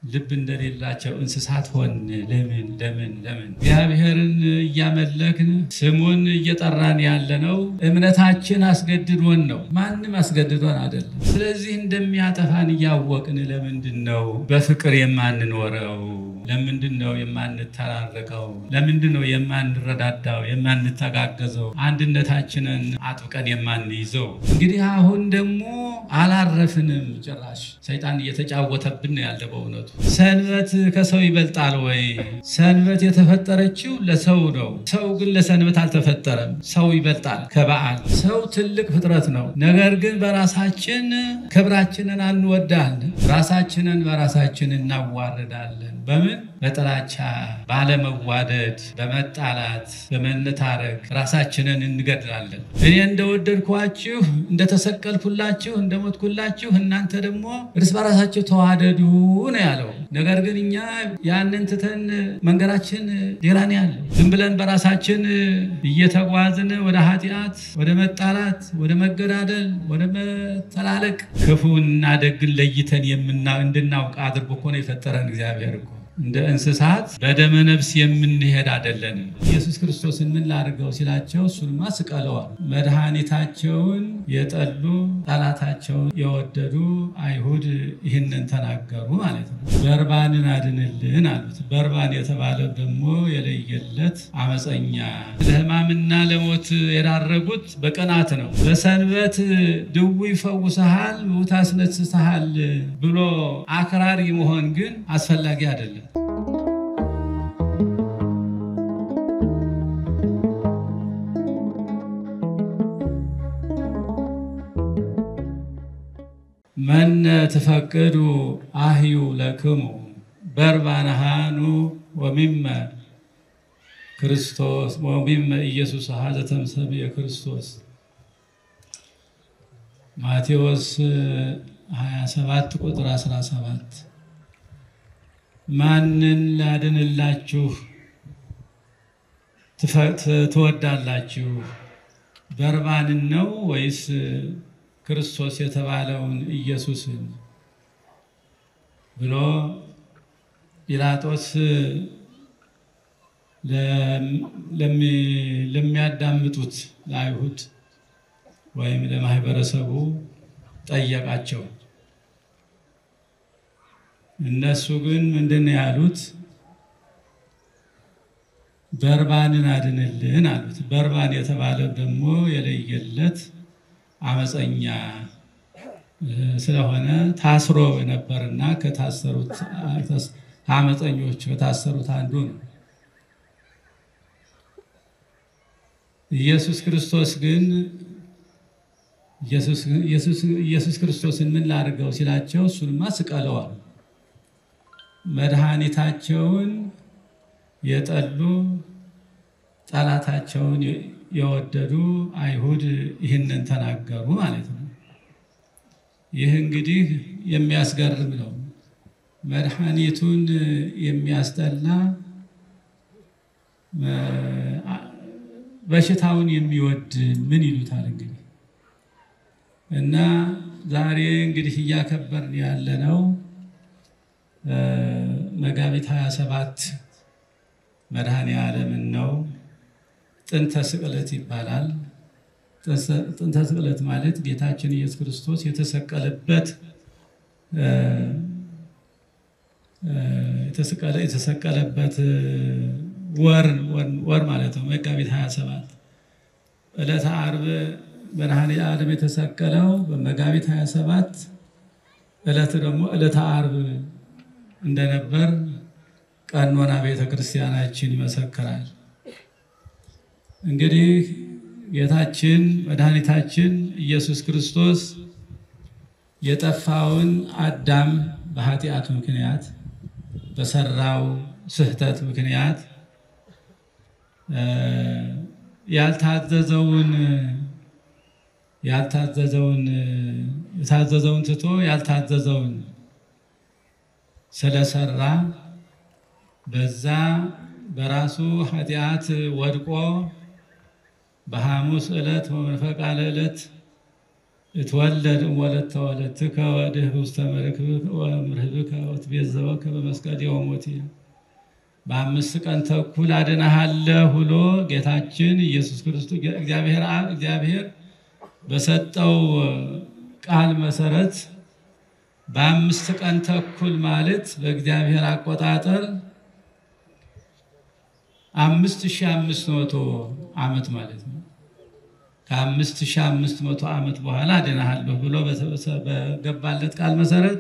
ልብ እንደሌላቸው እንስሳት ሆን። ለምን ለምን ለምን? እግዚአብሔርን እያመለክን ስሙን እየጠራን ያለነው እምነታችን አስገድዶን ነው። ማንም አስገድዶን አይደለም። ስለዚህ እንደሚያጠፋን እያወቅን ለምንድን ነው በፍቅር የማንኖረው? ለምንድን ነው የማንተራረቀው? ለምንድን ነው የማንረዳዳው፣ የማንተጋገዘው፣ አንድነታችንን አጥብቀን የማንይዘው? እንግዲህ አሁን ደግሞ አላረፍንም። ጭራሽ ሰይጣን እየተጫወተብን ነው ያለ። በእውነቱ ሰንበት ከሰው ይበልጣል ወይ? ሰንበት የተፈጠረችው ለሰው ነው። ሰው ግን ለሰንበት አልተፈጠረም። ሰው ይበልጣል ከበዓል። ሰው ትልቅ ፍጥረት ነው። ነገር ግን በራሳችን ክብራችንን አንወዳለን። ራሳችንን በራሳችን እናዋርዳለን። በምን በጥላቻ ባለመዋደድ፣ በመጣላት፣ በመነታረክ ራሳችንን እንገድላለን። እኔ እንደወደድኳችሁ እንደተሰቀልኩላችሁ እንደሞትኩላችሁ እናንተ ደግሞ እርስ በራሳችሁ ተዋደዱ ነው ያለው። ነገር ግን እኛ ያንን ትተን መንገዳችን ሌላ ነው ያለው። ዝም ብለን በራሳችን እየተጓዝን ወደ ኃጢአት፣ ወደ መጣላት፣ ወደ መገዳደል፣ ወደ መተላለቅ ክፉና ደግን ለይተን እንድናውቅ አድርጎ እኮ ነው የፈጠረን እግዚአብሔር እኮ እንደ እንስሳት በደመ ነፍስ የምንሄድ አይደለንም። ኢየሱስ ክርስቶስን ምን ላድርገው ሲላቸው እሱንማ ስቀለዋል። መድኃኒታቸውን የጠሉ ጠላታቸውን የወደዱ አይሁድ ይህንን ተናገሩ ማለት ነው። በርባንን አድንልን አሉት። በርባን የተባለ ደግሞ የለየለት አመፀኛ፣ ለሕማምና ለሞት የዳረጉት በቅናት ነው። በሰንበት ድውይ ፈውሰሃል፣ ሙት አስነስሰሃል ብሎ አክራሪ መሆን ግን አስፈላጊ አይደለም። መነ ትፈቅዱ አህዩ ለክሙ በርባንሃኑ ወሚመ ክርስቶስ ወሚመ ኢየሱስ ሀዘ ተምሰብእ ክርስቶስ ማቴዎስ 27 ቁጥር 17 ማንን ላድንላችሁ ትወዳላችሁ? በርባንን ነው ወይስ ክርስቶስ የተባለውን ኢየሱስን ብሎ ጲላጦስ ለሚያዳምጡት ለአይሁድ ወይም ለማህበረሰቡ ጠየቃቸው። እነሱ ግን ምንድን ነው ያሉት? በርባንን አድንልን አሉት። በርባን የተባለው ደግሞ የለየለት አመፀኛ ስለሆነ ታስሮ ነበርና ከታሰሩት አመፀኞች ከታሰሩት አንዱ ነው። ኢየሱስ ክርስቶስ ግን ኢየሱስ ክርስቶስን ምን ላድርገው ሲላቸው እሱንማ ስቀለዋል። መድኃኒታቸውን የጠሉ ጠላታቸውን የወደዱ አይሁድ ይህንን ተናገሩ ማለት ነው። ይህ እንግዲህ የሚያስገርም ነው። መድኃኒቱን የሚያስጠላ በሽታውን የሚወድ ምን ይሉታል እንግዲህ እና ዛሬ እንግዲህ እያከበርን ያለነው መጋቢት 27 መድኃኔ ዓለምን ነው። ጥንተ ስቅለት ይባላል። ጥንተ ስቅለት ማለት ጌታችን ኢየሱስ ክርስቶስ የተሰቀለበት የተሰቀለበት ወር ማለት ነው። መጋቢት 27 ዕለተ ዓርብ መድኃኔ ዓለም የተሰቀለው በመጋቢት 27 ዕለት ደግሞ ዕለተ ዓርብ እንደነበር ቀኖና ቤተ ክርስቲያናችን ይመሰክራል። እንግዲህ ጌታችን መድኃኒታችን ኢየሱስ ክርስቶስ የጠፋውን አዳም በኃጢአቱ ምክንያት በሰራው ስህተት ምክንያት ያልታዘዘውን ያልታዘዘውን የታዘዘውን ትቶ ያልታዘዘውን ስለሰራ በዛ በራሱ ኃጢአት ወድቆ በሐሙስ ዕለት በመንፈቃለ ዕለት እትወለድ ወለተ ወለትከ ወድኅ ውስተ መርክብከ ወምርህብከ ወትቤዘወከ በመስቀል የሞት በአምስት ቀን ተኩል አድነሃለሁ ብሎ ጌታችን ኢየሱስ ክርስቶስ እግዚአብሔር አብ እግዚአብሔር በሰጠው ቃል መሰረት በአምስት ቀን ተኩል ማለት በእግዚአብሔር አቆጣጠር አምስት ሺህ አምስት መቶ ዓመት ማለት ነው። ከአምስት ሺህ አምስት መቶ ዓመት በኋላ አድነሃለሁ ብሎ በገባለት ቃል መሰረት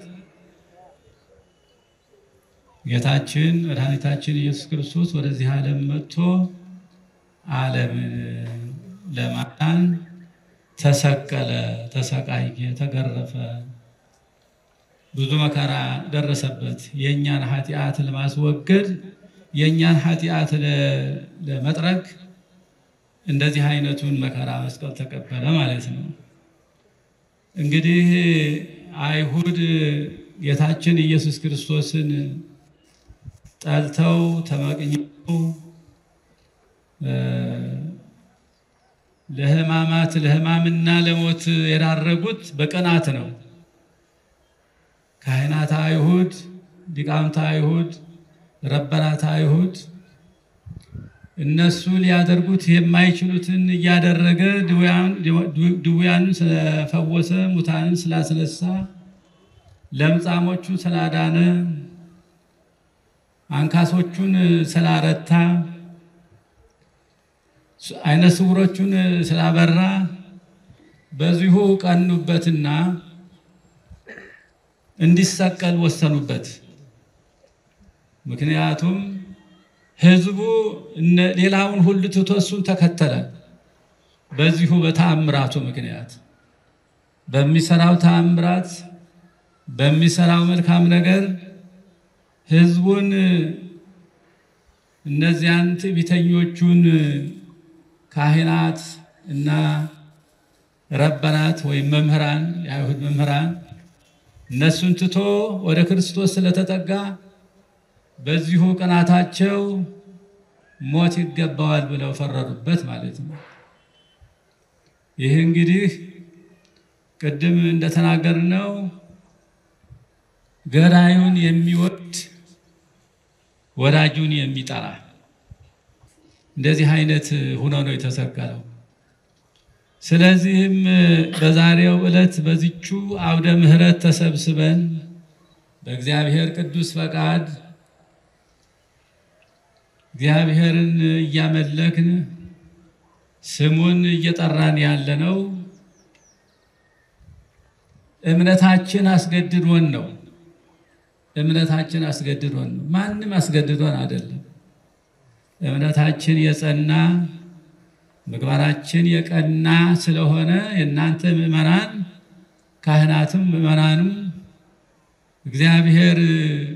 ጌታችን መድኃኒታችን ኢየሱስ ክርስቶስ ወደዚህ ዓለም መጥቶ ዓለምን ለማዳን ተሰቀለ፣ ተሰቃየ፣ ተገረፈ፣ ብዙ መከራ ደረሰበት። የእኛን ኃጢአት ለማስወገድ የእኛን ኃጢአት ለመጥረግ እንደዚህ አይነቱን መከራ መስቀል ተቀበለ ማለት ነው። እንግዲህ አይሁድ ጌታችን ኢየሱስ ክርስቶስን ጠልተው ተመቅኝተው ለሕማማት ለሕማምና ለሞት የዳረጉት በቅናት ነው። ካህናተ አይሁድ፣ ሊቃውንተ አይሁድ፣ ረበናተ አይሁድ እነሱ ሊያደርጉት የማይችሉትን እያደረገ ድውያንን ስለፈወሰ፣ ሙታንን ስላስነሳ፣ ለምጻሞቹን ስላዳነ፣ አንካሶቹን ስላረታ፣ አይነ ስውሮቹን ስላበራ በዚሁ ቀኑበትና እንዲሰቀል ወሰኑበት። ምክንያቱም ሕዝቡ ሌላውን ሁሉ ትቶ እሱን ተከተለ። በዚሁ በተአምራቱ ምክንያት በሚሰራው ተአምራት በሚሰራው መልካም ነገር ሕዝቡን እነዚያን ትዕቢተኞቹን ካህናት እና ረበናት ወይም መምህራን የአይሁድ መምህራን እነሱን ትቶ ወደ ክርስቶስ ስለተጠጋ በዚሁ ቅናታቸው ሞት ይገባዋል ብለው ፈረዱበት ማለት ነው። ይህ እንግዲህ ቅድም እንደተናገርነው ገዳዩን የሚወድ ወዳጁን የሚጠላ እንደዚህ አይነት ሆኖ ነው የተሰቀለው። ስለዚህም በዛሬው ዕለት በዚቹ አውደ ምሕረት ተሰብስበን በእግዚአብሔር ቅዱስ ፈቃድ እግዚአብሔርን እያመለክን ስሙን እየጠራን ያለነው እምነታችን አስገድዶን ነው። እምነታችን አስገድዶን ነው። ማንም አስገድዶን አይደለም። እምነታችን የጸና ምግባራችን የቀና ስለሆነ የእናንተ ምዕመናን ካህናትም ምዕመናንም እግዚአብሔር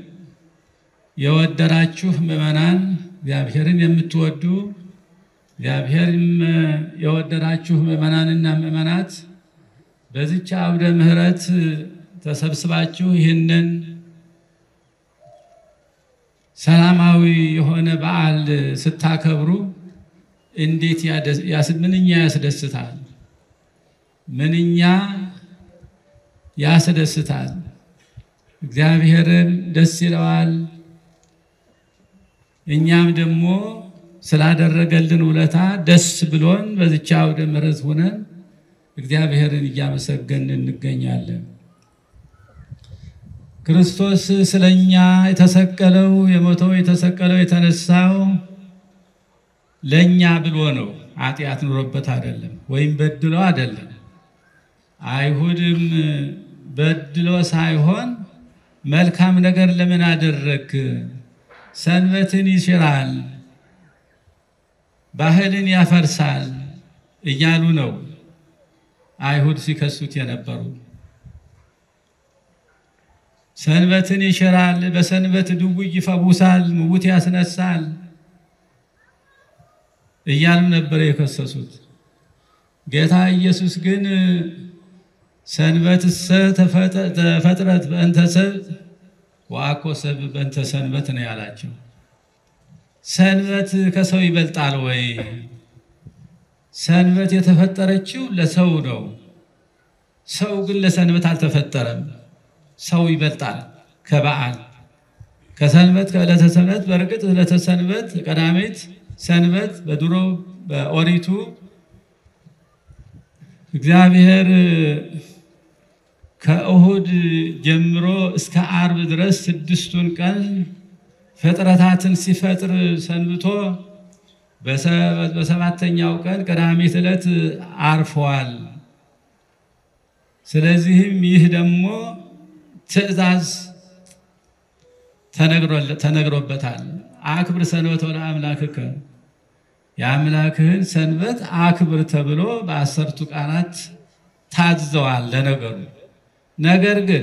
የወደዳችሁ ምዕመናን እግዚአብሔርን የምትወዱ እግዚአብሔርም የወደዳችሁ ምዕመናንና ምዕመናት በዚች አውደ ምሕረት ተሰብስባችሁ ይህንን ሰላማዊ የሆነ በዓል ስታከብሩ እንዴት ምንኛ ያስደስታል! ምንኛ ያስደስታል! እግዚአብሔርን ደስ ይለዋል። እኛም ደግሞ ስላደረገልን ውለታ ደስ ብሎን በዚች አውደ ምሕረት ሆነን እግዚአብሔርን እያመሰገን እንገኛለን። ክርስቶስ ስለኛ የተሰቀለው የሞተው የተሰቀለው የተነሳው ለእኛ ብሎ ነው። ኃጢአት ኑሮበት አይደለም፣ ወይም በድሎ አይደለም። አይሁድም በድሎ ሳይሆን መልካም ነገር ለምን አደረግ፣ ሰንበትን ይሽራል፣ ባህልን ያፈርሳል እያሉ ነው አይሁድ ሲከሱት የነበሩ። ሰንበትን ይሽራል፣ በሰንበት ድውይ ይፈውሳል፣ ምውት ያስነሳል እያሉ ነበር የከሰሱት። ጌታ ኢየሱስ ግን ሰንበትሰ ተፈጥረት በእንተ ሰብእ ወአኮ ሰብእ በእንተ ሰንበት ነው ያላቸው። ሰንበት ከሰው ይበልጣል ወይ? ሰንበት የተፈጠረችው ለሰው ነው። ሰው ግን ለሰንበት አልተፈጠረም። ሰው ይበልጣል ከበዓል ከሰንበት ከዕለተ ሰንበት። በእርግጥ ዕለተ ሰንበት ቀዳሚት ሰንበት በድሮ በኦሪቱ እግዚአብሔር ከእሁድ ጀምሮ እስከ አርብ ድረስ ስድስቱን ቀን ፍጥረታትን ሲፈጥር ሰንብቶ በሰባተኛው ቀን ቀዳሚት ዕለት አርፈዋል። ስለዚህም ይህ ደግሞ ትእዛዝ ተነግሮበታል። አክብር ሰንበተ ለአምላክከ የአምላክህን ሰንበት አክብር ተብሎ በአሰርቱ ቃላት ታዘዋል። ለነገሩ ነገር ግን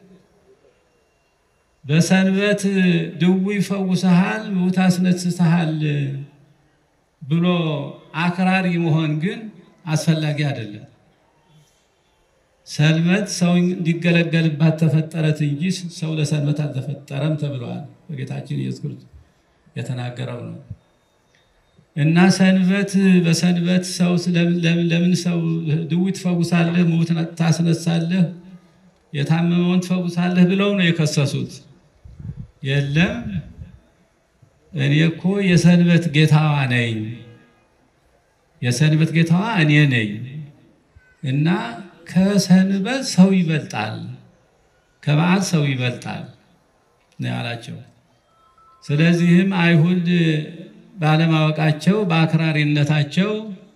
በሰንበት ድውይ ይፈውሰሃል፣ ምውት አስነስሰሃል ብሎ አክራሪ መሆን ግን አስፈላጊ አይደለም። ሰንበት ሰው እንዲገለገልባት ተፈጠረት እንጂ ሰው ለሰንበት አልተፈጠረም ተብለዋል። በጌታችን ኢየሱስ ክርስቶስ የተናገረው ነው እና ሰንበት በሰንበት ሰው ለምን ሰው ድውይ ትፈውሳለህ፣ ምውት ታስነሳለህ፣ የታመመውን ትፈውሳለህ ብለው ነው የከሰሱት። የለም እኔ እኮ የሰንበት ጌታዋ ነኝ፣ የሰንበት ጌታዋ እኔ ነኝ እና ከሰንበት ሰው ይበልጣል፣ ከበዓል ሰው ይበልጣል ነው ያላቸው። ስለዚህም አይሁድ ባለማወቃቸው በአክራሪነታቸው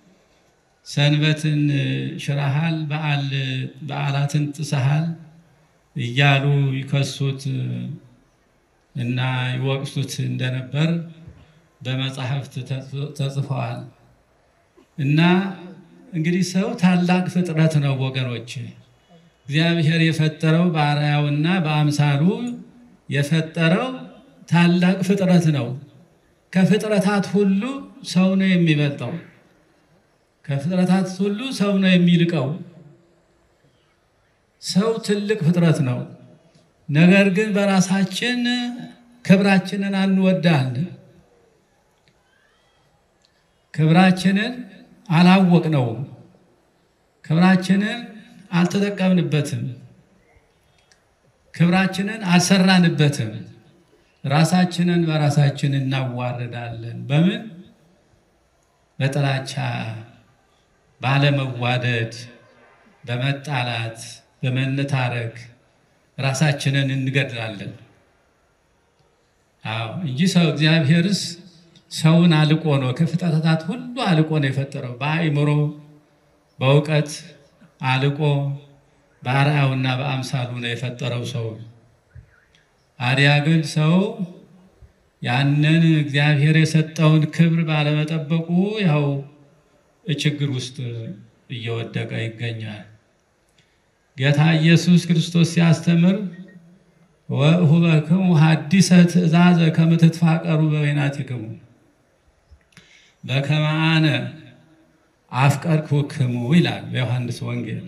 ሰንበትን ሽረሃል፣ በዓላትን ጥሰሃል እያሉ ይከሱት እና ይወቅሱት እንደነበር በመጽሐፍት ተጽፈዋል። እና እንግዲህ ሰው ታላቅ ፍጥረት ነው ወገኖች። እግዚአብሔር የፈጠረው በአርአያውና በአምሳሉ የፈጠረው ታላቅ ፍጥረት ነው። ከፍጥረታት ሁሉ ሰው ነው የሚበልጠው። ከፍጥረታት ሁሉ ሰው ነው የሚልቀው። ሰው ትልቅ ፍጥረት ነው። ነገር ግን በራሳችን ክብራችንን አንወዳል። ክብራችንን አላወቅነውም። ክብራችንን አልተጠቀምንበትም። ክብራችንን አልሰራንበትም። ራሳችንን በራሳችን እናዋርዳለን። በምን? በጥላቻ፣ ባለመዋደድ፣ በመጣላት፣ በመነታረክ ራሳችንን እንገድላለን። አዎ እንጂ ሰው እግዚአብሔርስ ሰውን አልቆ ነው ከፍጥረታት ሁሉ አልቆ ነው የፈጠረው። በአእምሮ በእውቀት አልቆ በአርአያውና በአምሳሉ ነው የፈጠረው ሰው። አዲያ ግን ሰው ያንን እግዚአብሔር የሰጠውን ክብር ባለመጠበቁ ያው ችግር ውስጥ እየወደቀ ይገኛል። ጌታ ኢየሱስ ክርስቶስ ሲያስተምር ወእሁበክሙ ሐዲሰ ትእዛዘ ከመ ትትፋቀሩ በበይናቲክሙ በከመ አነ አፍቀርኩክሙ ይላል በዮሐንስ ወንጌል።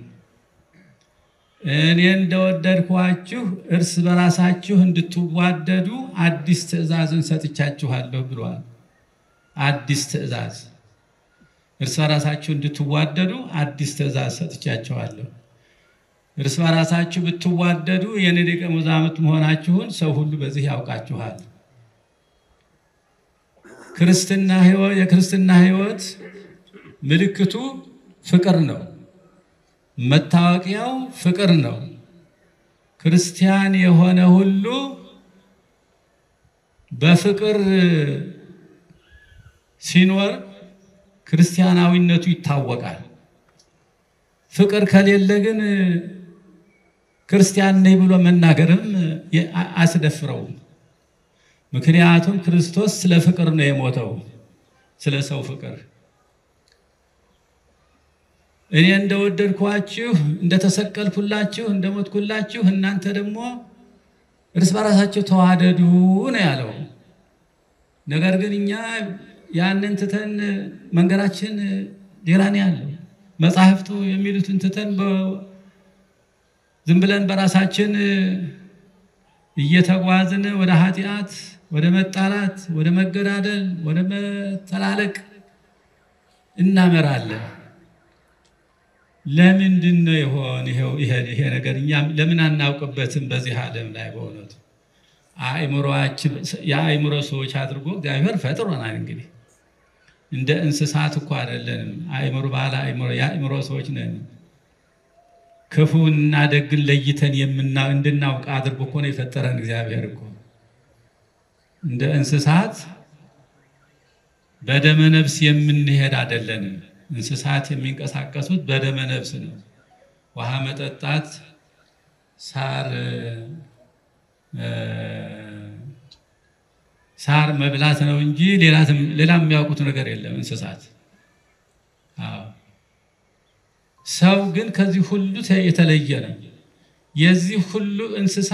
እኔ እንደወደድኳችሁ እርስ በራሳችሁ እንድትዋደዱ አዲስ ትእዛዝን ሰጥቻችኋለሁ ብሏል። አዲስ ትእዛዝ እርስ በራሳችሁ እንድትዋደዱ አዲስ ትእዛዝ ሰጥቻችኋለሁ። እርስ በራሳችሁ ብትዋደዱ የእኔ ደቀ መዛሙርት መሆናችሁን ሰው ሁሉ በዚህ ያውቃችኋል። ክርስትና ሕይወት የክርስትና ሕይወት ምልክቱ ፍቅር ነው። መታወቂያው ፍቅር ነው። ክርስቲያን የሆነ ሁሉ በፍቅር ሲኖር ክርስቲያናዊነቱ ይታወቃል። ፍቅር ከሌለ ግን ክርስቲያን ነኝ ብሎ መናገርም አያስደፍረውም። ምክንያቱም ክርስቶስ ስለ ፍቅር ነው የሞተው፣ ስለ ሰው ፍቅር እኔ እንደወደድኳችሁ እንደተሰቀልኩላችሁ እንደሞትኩላችሁ እናንተ ደግሞ እርስ በራሳችሁ ተዋደዱ ነው ያለው። ነገር ግን እኛ ያንን ትተን መንገዳችን ሌላ ነው ያለው። መጽሐፍቱ የሚሉትን ትተን ዝም ብለን በራሳችን እየተጓዝን ወደ ኃጢአት፣ ወደ መጣላት፣ ወደ መገዳደል፣ ወደ መተላለቅ እናመራለን። ለምንድን ነው የሆን ይሄ ነገር እኛም ለምን አናውቅበትም? በዚህ ዓለም ላይ በእውነቱ አእምሮአችን የአእምሮ ሰዎች አድርጎ እግዚአብሔር ፈጥሮናል። እንግዲህ እንደ እንስሳት እኮ አይደለንም። አእምሮ ባለ አእምሮ የአእምሮ ሰዎች ነን። ክፉና ደግን ለይተን እንድናውቅ አድርጎ እኮ ነው የፈጠረን እግዚአብሔር እኮ እንደ እንስሳት በደመ ነፍስ የምንሄድ አይደለንም። እንስሳት የሚንቀሳቀሱት በደመ ነፍስ ነው። ውሃ መጠጣት፣ ሳር ሳር መብላት ነው እንጂ ሌላ የሚያውቁት ነገር የለም እንስሳት። ሰው ግን ከዚህ ሁሉ የተለየ ነው። የዚህ ሁሉ እንስሳ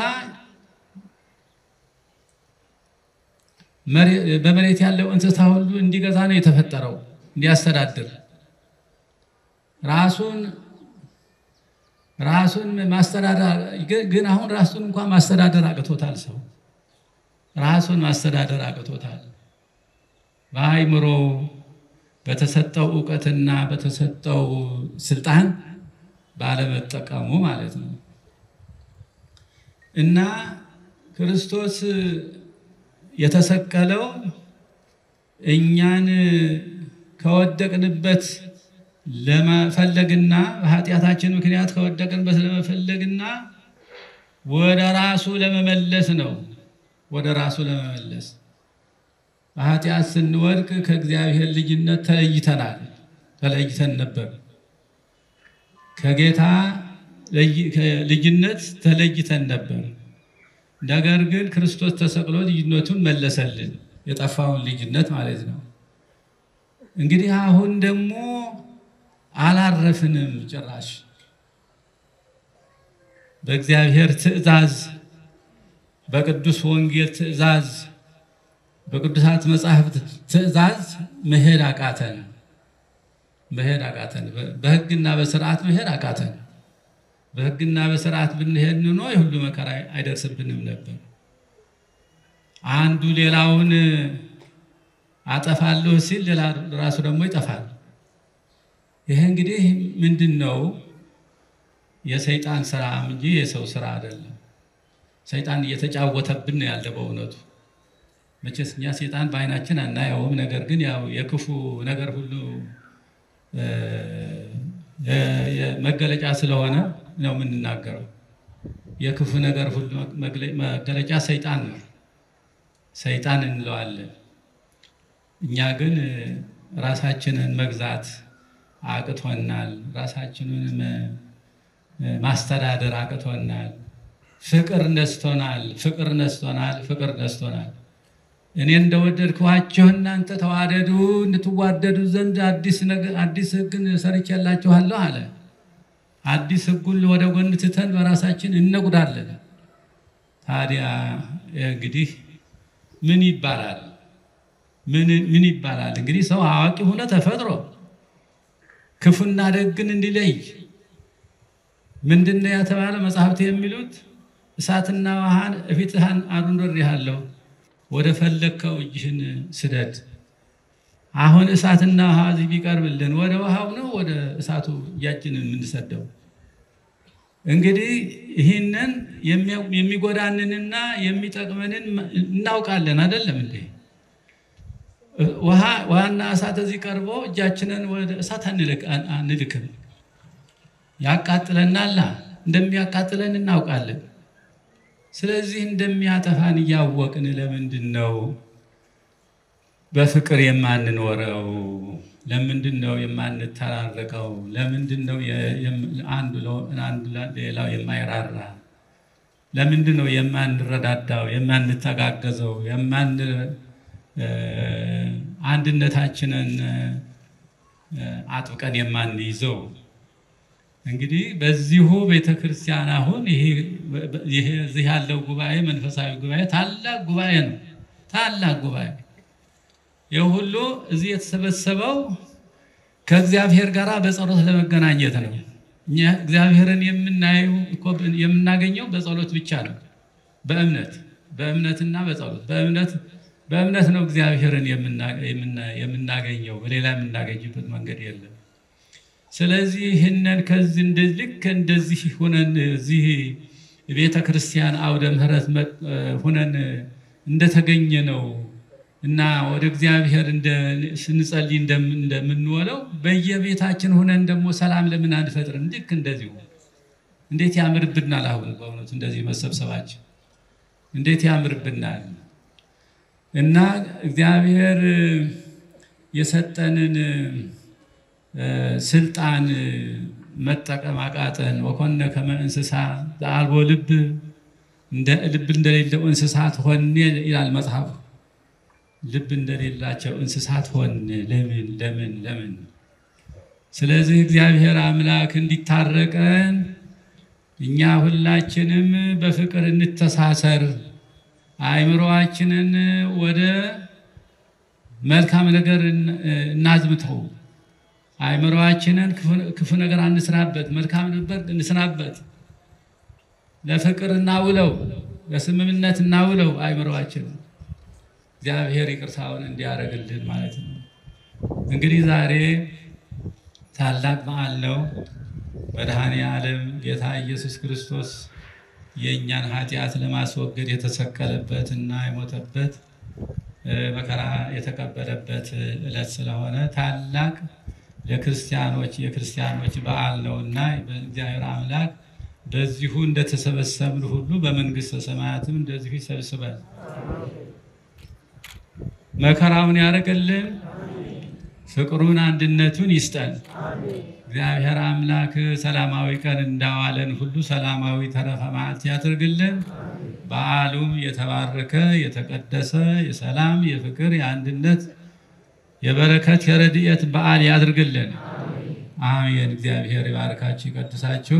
በመሬት ያለው እንስሳ ሁሉ እንዲገዛ ነው የተፈጠረው፣ እንዲያስተዳድር ራሱን ራሱን ማስተዳደር ግን አሁን ራሱን እንኳን ማስተዳደር አቅቶታል። ሰው ራሱን ማስተዳደር አቅቶታል። በአእምሮ በተሰጠው እውቀትና በተሰጠው ስልጣን ባለመጠቀሙ ማለት ነው እና ክርስቶስ የተሰቀለው እኛን ከወደቅንበት ለመፈለግና በኃጢአታችን ምክንያት ከወደቅንበት ለመፈለግና ወደ ራሱ ለመመለስ ነው። ወደ ራሱ ለመመለስ በኃጢአት ስንወድቅ ከእግዚአብሔር ልጅነት ተለይተናል፣ ተለይተን ነበር። ከጌታ ልጅነት ተለይተን ነበር። ነገር ግን ክርስቶስ ተሰቅሎ ልጅነቱን መለሰልን፣ የጠፋውን ልጅነት ማለት ነው። እንግዲህ አሁን ደግሞ አላረፍንም ጭራሽ በእግዚአብሔር ትእዛዝ፣ በቅዱስ ወንጌል ትእዛዝ፣ በቅዱሳት መጻሕፍት ትእዛዝ መሄድ አቃተን። መሄድ አቃተን። በሕግና በስርዓት መሄድ አቃተን። በሕግና በስርዓት ብንሄድ ኖ የሁሉ መከራ አይደርስብንም ነበር። አንዱ ሌላውን አጠፋለሁ ሲል ሌላ ራሱ ደግሞ ይጠፋል። ይሄ እንግዲህ ምንድን ነው? የሰይጣን ስራ እንጂ የሰው ስራ አይደለም። ሰይጣን እየተጫወተብን ነው ያለ በእውነቱ መቼስ እኛ ሰይጣን በዓይናችን አናየውም። ነገር ግን ያው የክፉ ነገር ሁሉ መገለጫ ስለሆነ ነው የምንናገረው። የክፉ ነገር ሁሉ መገለጫ ሰይጣን ነው፣ ሰይጣን እንለዋለን። እኛ ግን ራሳችንን መግዛት አቅቶናል። ራሳችንን ማስተዳደር አቅቶናል። ፍቅር ነስቶናል። ፍቅር ነስቶናል። ፍቅር ነስቶናል። እኔ እንደወደድክኋችሁ እናንተ ተዋደዱ እንድትዋደዱ ዘንድ አዲስ ሕግን ሰርቼላችኋለሁ አለ። አዲስ ሕጉን ወደ ጎን ትተን በራሳችን እነጉዳለን። ታዲያ እንግዲህ ምን ይባላል? ምን ይባላል? እንግዲህ ሰው አዋቂ ሆነ ተፈጥሮ ክፉና ደግን እንዲለይ ምንድን ነው ያተባለ መጽሐፍት የሚሉት እሳትና ውሃን እፊትህን አኑሬሃለሁ ወደ ፈለግከው እጅህን ስደድ። አሁን እሳትና ውሃ እዚህ ቢቀርብልን ወደ ውሃው ነው ወደ እሳቱ እጃችንን የምንሰደው? እንግዲህ ይህንን የሚጎዳንንና የሚጠቅመንን እናውቃለን አይደለም እንዴ? ውሃና እሳት እዚህ ቀርቦ እጃችንን ወደ እሳት አንልክም። ያቃጥለናላ፣ እንደሚያቃጥለን እናውቃለን። ስለዚህ እንደሚያጠፋን እያወቅን ለምንድን ነው በፍቅር የማንኖረው? ለምንድን ነው የማንተራረቀው? ለምንድን ነው አንዱ ሌላው የማይራራ? ለምንድን ነው የማንረዳዳው? የማንተጋገዘው? የማን አንድነታችንን አጥብቀን የማንይዘው? እንግዲህ በዚሁ ቤተ ክርስቲያን አሁን ይሄ እዚህ ያለው ጉባኤ መንፈሳዊ ጉባኤ ታላቅ ጉባኤ ነው። ታላቅ ጉባኤ ይህ ሁሉ እዚህ የተሰበሰበው ከእግዚአብሔር ጋር በጸሎት ለመገናኘት ነው። እኛ እግዚአብሔርን የምናየው እኮ የምናገኘው በጸሎት ብቻ ነው። በእምነት በእምነትና በጸሎት በእምነት በእምነት ነው እግዚአብሔርን የምናገኘው። በሌላ የምናገኝበት መንገድ የለም። ስለዚህ ይህንን ከዚህ እንደዚህ ልክ እንደዚህ ሁነን እዚህ ቤተ ክርስቲያን አውደ ምሕረት ሁነን እንደተገኘ ነው እና ወደ እግዚአብሔር ስንጸልይ እንደምንወለው በየቤታችን ሁነን ደግሞ ሰላም ለምን አንፈጥርም? ልክ እንደዚሁ እንዴት ያምርብናል! አሁን በእውነቱ እንደዚህ መሰብሰባችን እንዴት ያምርብናል! እና እግዚአብሔር የሰጠንን ስልጣን መጠቀም አቃተን። ወኮነ ከመ እንስሳ ዘአልቦ ልብ ልብ እንደሌለው እንስሳት ሆን ይላል መጽሐፉ። ልብ እንደሌላቸው እንስሳት ሆን። ለምን ለምን ለምን? ስለዚህ እግዚአብሔር አምላክ እንዲታረቀን እኛ ሁላችንም በፍቅር እንተሳሰር፣ አእምሮአችንን ወደ መልካም ነገር እናዝምተው። አእምሮአችንን ክፉ ነገር አንስራበት፣ መልካም ነበር እንስራበት። ለፍቅር እናውለው፣ ለስምምነት እናውለው አእምሮአችንን እግዚአብሔር ይቅርታውን እንዲያደርግልን ማለት ነው። እንግዲህ ዛሬ ታላቅ በዓል ነው። መድኃኔ ዓለም ጌታ ኢየሱስ ክርስቶስ የእኛን ኃጢአት ለማስወገድ የተሰቀለበት እና የሞተበት መከራ የተቀበለበት ዕለት ስለሆነ ታላቅ ለክርስቲያኖች የክርስቲያኖች በዓል ነው እና እግዚአብሔር አምላክ በዚሁ እንደተሰበሰብን ሁሉ በመንግሥተ ሰማያትም እንደዚሁ ይሰብስበን። መከራውን ያደርግልን፣ ፍቅሩን አንድነቱን ይስጠን። እግዚአብሔር አምላክ ሰላማዊ ቀን እንዳዋለን ሁሉ ሰላማዊ ተረፈ መዓልት ያድርግልን። በዓሉም የተባረከ የተቀደሰ የሰላም የፍቅር የአንድነት የበረከት የረድኤት በዓል ያድርግልን። አሜን። እግዚአብሔር ይባርካችሁ ይቀድሳችሁ።